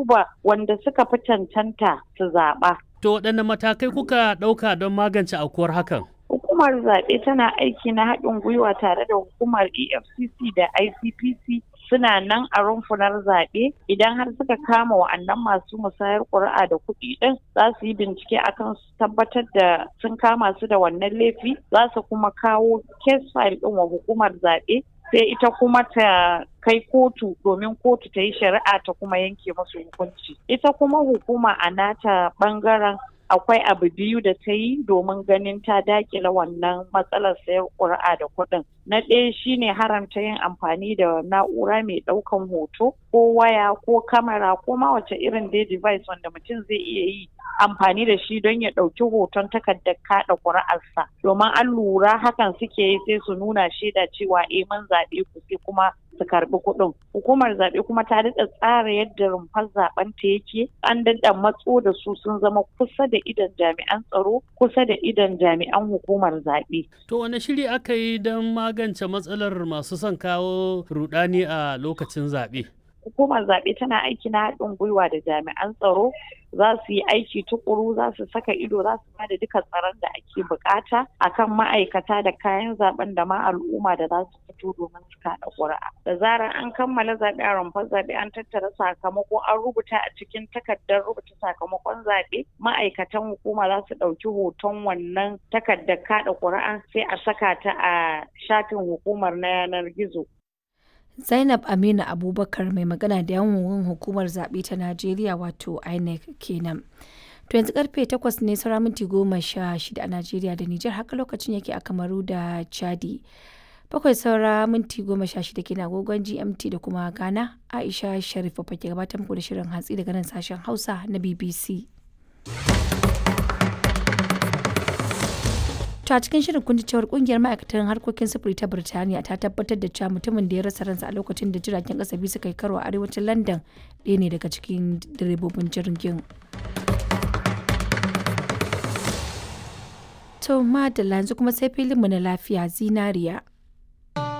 duba wanda suka fi cancanta su zaɓa. To waɗanne matakai kuka ɗauka don magance aukuwar hakan? Hukumar zaɓe tana aiki na haɗin gwiwa tare da hukumar EFCC da ICPC suna nan a rumfunar zaɓe idan har suka kama wa'annan masu musayar ƙuri'a da kuɗi ɗin za su yi bincike akan su tabbatar da sun kama su da wannan laifi za su kuma kawo case file ɗin wa hukumar zaɓe sai ita kuma ta kai kotu domin kotu ta yi shari'a ta kuma yanke masu hukunci ita kuma hukuma a nata ɓangaren akwai abu biyu da ta yi domin ganin ta dakila wannan matsalar sayar ƙuri'a da kuɗin. Na ɗaya shine haramta yin amfani da na'ura mai ɗaukan hoto ko waya ko kamera ko ma wace irin dai device wanda mutum zai iya yi amfani da shi don ya ɗauki hoton takardar kaɗa ƙuri'arsa. Domin an lura hakan suke yi sai su nuna shaida cewa eh mun zaɓe ku sai kuma su karɓi kuɗin. Hukumar zaɓe kuma ta daɗa tsara yadda rumfar zaɓen ta yake an daɗa matso da su sun zama kusa da idan jami'an tsaro kusa da idan jami'an hukumar zaɓe. To wane shiri aka yi don magance matsalar masu son kawo rudani a lokacin zaɓe? Hukumar zaɓe tana aiki na haɗin gwiwa da jami'an tsaro za su yi aiki tukuru za su saka ido za su bada duka tsaron da ake bukata akan ma'aikata da kayan zaben da ma al'umma da za su fito domin su kaɗa ƙuri'a. Da zarar an kammala zaɓe a rumfar zaɓe an tattara sakamako an rubuta a cikin takardar rubuta sakamakon zaɓe ma'aikatan hukuma za su ɗauki hoton wannan takardar kaɗa ƙuri'a sai a saka ta a shafin hukumar na yanar gizo. Zainab Aminu Abubakar mai magana da yawon hukumar zaɓe ta Najeriya wato INEC kenan. To yanzu karfe 8 ne saura minti goma sha shida a Najeriya da Nijar haka lokacin yake a Kamaru da Chadi. Bakwai saura minti goma sha shida kenan agogon GMT da kuma Ghana Aisha Sharif ke gabatar muku da shirin hatsi daga nan sashen Hausa na BBC. To a cikin shirin kun ji cewar kungiyar ma'aikatan harkokin sufuri ta Birtaniya ta tabbatar da cewa mutumin da ya rasa ransa a lokacin da jiragen kasa biyu suka yi karo a arewacin London ɗaya ne daga cikin direbobin jirgin. To madalla yanzu kuma sai filinmu na lafiya zinariya.